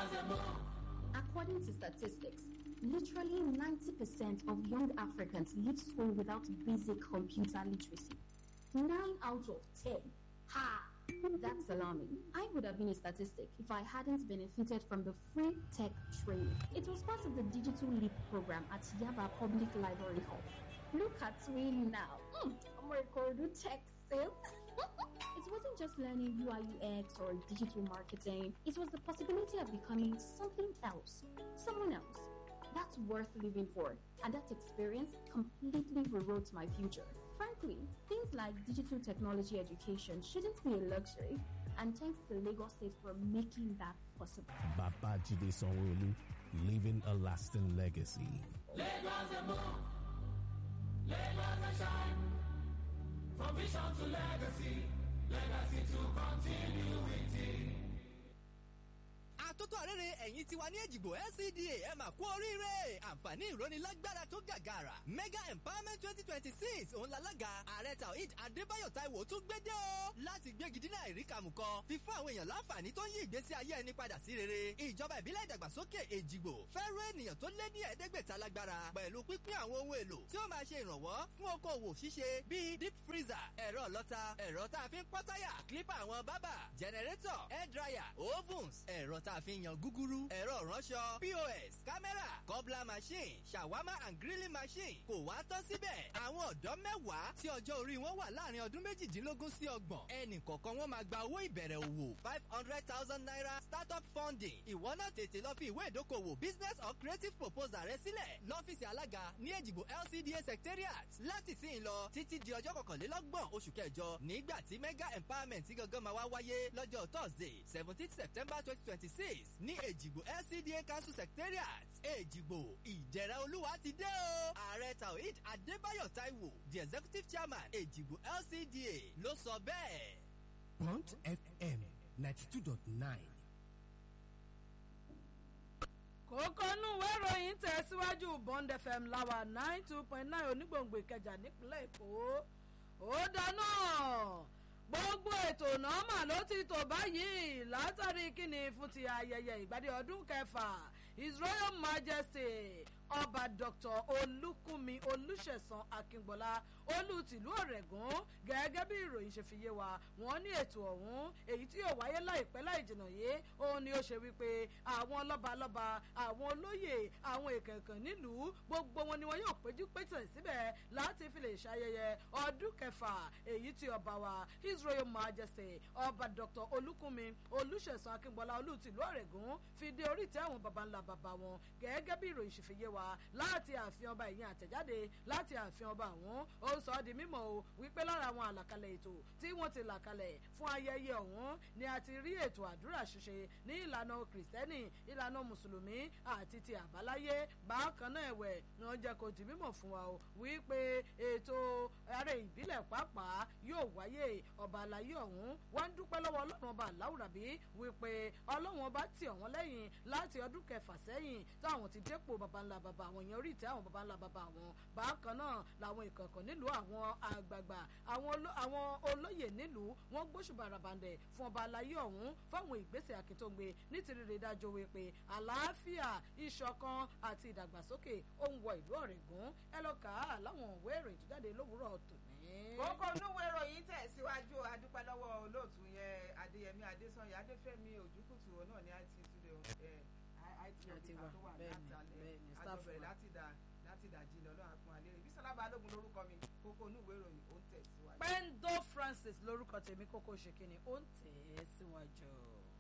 According to statistics, literally 90% of young Africans leave school without basic computer literacy. 9 out of 10. Ha! That's alarming. I would have been a statistic if I hadn't benefited from the free tech training. It was part of the Digital Leap program at Yaba Public Library Hall. Look at me now. Mm, I'm a Kodu tech sales. it wasn't just learning UI UX or digital marketing. It was the possibility of becoming something else, someone else. That's worth living for, and that experience completely rewrote my future. Frankly, things like digital technology education shouldn't be a luxury, and thanks to Lagos State for making that possible. Babajide Sanwo-Olu, leaving a lasting legacy. Lagos and more. Lagos and shine. From vision to legacy. Legacy to continuity. àtótó àrẹ́rẹ́ ẹ̀yìn tiwa ní èjìgbò LCDA ẹ mà kú oríire àǹfààní ìrónilágbára tó gàgàrà mega empowerment twenty twenty six òun lalága ààrẹ taoid adébáyọ̀ táíwò tún gbédè o láti gbégi dínà ìríkàmù kan fífún àwọn èèyàn láǹfààní tó ń yí ìgbésí ayé ẹni padà sí rere ìjọba ìbílẹ̀ ìdàgbàsókè èjìgbò fẹ́rù ènìyàn tó lé ní ẹ̀ẹ́dẹ́gbẹ̀ta lágbára pẹ̀lú pínpín àwọn ohun èlò tí ó máa ṣe ìrànwọ́ fún okòwò ṣíṣe bíi deep freezer ẹ̀rọ ọlọ́ta ẹ̀rọ tá a fi ń pọ́ táyà clipper àwọn bábà generator air dryer ovens ẹ̀rọ tá a fi ń yan gúgúrú ẹ̀rọ ìránṣọ pos kámẹ́rà cobbler machine shawarma and grilling machine kò wá tán síbẹ̀ àwọn ọ̀dọ́ mẹ́wàá tí ọjọ́ orí wọn wà láàrin ọdún méjìdínlógún sí ọgbọ̀n ẹnì kọ̀ọ̀kan wọn máa gba owó ìbẹ̀rẹ̀ òwò five hundred thousand naira startup funding ìwọ náà tètè lọ fi ìwé ìdókòwò business or creative proposal rẹ sílẹ̀ lọ́fíìsì alága ní èjìgbò lcda secretariat láti sí in lọ títí di ọjọ́ kọkànlélọ́gbọ̀n oṣù kẹjọ nígbà tí mega empowerment gangan máa wá wáyé lọ́jọ́ thursday seventeen september twenty twenty six ní èjìgbò lcda council secretariat èjìgbò ìjẹ̀rẹ̀ olúwa ti dé o ààrẹ taoid adébáyọ̀ taiwo the executive chairman èjìgbò lcda ló sọ bẹ́ẹ̀. Bond FM ninety two dot nine. kókó inú ìwé ìròyìn tẹ̀síwájú bond fm láwa nine two point nine onígbòǹgbò ìkẹjà nípínlẹ̀ èkó ó dáná gbogbo ètò nọ́mà ló ti tò báyìí látàrí kíni fún ti ayẹyẹ ìgbádìí ọdún kẹfà his royal majesty ọba dr olùkùnmi olùṣẹ̀sán akíngbọ́lá olú tìlú ọ̀rẹ́gùn gẹ́gẹ́ bí ìròyìn ṣe fi yé wa wọ́n ní ètò ọ̀hún èyí tí yóò wáyé láìpẹ́ láì jìnnà yé òun ni ó ṣe wípé àwọn lọ́balọ́ba àwọn olóyè àwọn ìkẹ̀kàn nílùú gbogbo wọn ni wọn yóò péjú pétẹ̀ síbẹ̀ láti fi lè ṣayẹyẹ ọdún kẹfà èyí tí ọba wa his royal majesty ọba dr olùkùnmi olùṣẹ̀sán akíngbọ́lá olú tìlú ọ̀rẹ́gùn fi dé orí ìtẹ́ àwọn baba ńlá baba wọn gẹ́gẹ́ bí ìròyìn ṣe fi yé wa láti ààfin ọba ìyẹn àtẹ̀jáde láti ààfin ọba àwọn ó sọ ọ́ di mímọ̀ o wípé lára àwọn àlàkalẹ̀ ètò tí wọ́n ti là kalẹ̀ fún ayẹyẹ ọ̀hún ni a ti rí ètò àdúrà ṣíṣe ní ìlànà kìrìsìtẹ́nì ìlànà mùsùlùmí àti ti àbáláyé bákan náà ẹ̀wẹ̀ ni wọ́n jẹ́ kó di mímọ̀ fún wa o wípé ètò ààrẹ ìbílẹ̀ pàápàá yóò wáyé ọba àlàyé ọ̀hún wọ́n ń dúpẹ́ lọ́wọ́ ọlọ́run ọba aláwùrábí wípé ọlọ́run ọba tì ọ̀wọ́n lẹ́yìn láti ọdún kẹfà sẹ́yìn táwọn ti dépò baba ńlá baba àwọn èèyàn orí ìtẹ́ àwọn baba ńlá baba àwọn bákan náà làwọn ìkọ̀ọ̀kan nílùú àwọn àgbààgbà àwọn olóyè nílùú wọn gbóṣùbà rabandẹ fún ọba alayé ọ̀hún fáwọn ìgbésẹ̀ akíntóńgbé nítorí dájọ́ wípé àlàáfíà ìṣọ̀kan àti ìdàgbàsókè ó ń wọ ìlú ọ̀rẹ́gùn ẹ lọ kà á láwọn òwe ìròyìn tó jáde lówùúrọ̀ tòní. kókó onúwé ìròyìn tẹ̀síwájú adúpẹ́ lọ́wọ́ olóòtú yẹn adéyẹmí adésanya adéfẹ́mi òjúkùtù náà ní it studio it officer tó wà láti alẹ́ àjọbẹ̀rẹ̀ láti dà láti dà jí lọ́lọ́ àpọn alẹ́ rẹ̀ bísọ́lá balógun lórúkọ mi kókó onúwé ìròyìn ó ń tẹ̀síwájú. pendo francis lórúkọ tèmi kókó ṣèkínní ó ń tẹ̀ ẹ́ síwájú.